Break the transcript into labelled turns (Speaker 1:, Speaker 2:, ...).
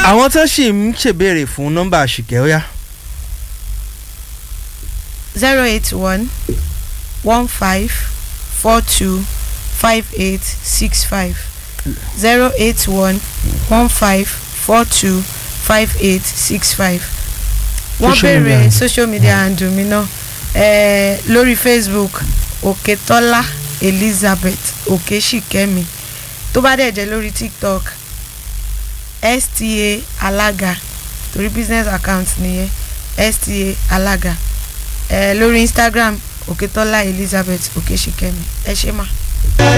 Speaker 1: àwọn tó sì ń ṣèbéèrè fún nọ́mbà àṣìkẹ́ ó yá
Speaker 2: zero eight one one five four two five eight six five zero eight one one five four two five eight six five wọ́n
Speaker 1: Social media
Speaker 2: béèrè
Speaker 1: handle.
Speaker 2: social media handle mi náà eh, lórí facebook òkètọ́lá elizabeth òkèṣìkẹ́mi tó bá dẹ̀ jẹ́ lórí tiktok sta alága torí business account nìyẹn sta alága eh, lórí instagram òkètọ́lá elizabeth òkèṣìkẹ́mi ẹ ṣé mà.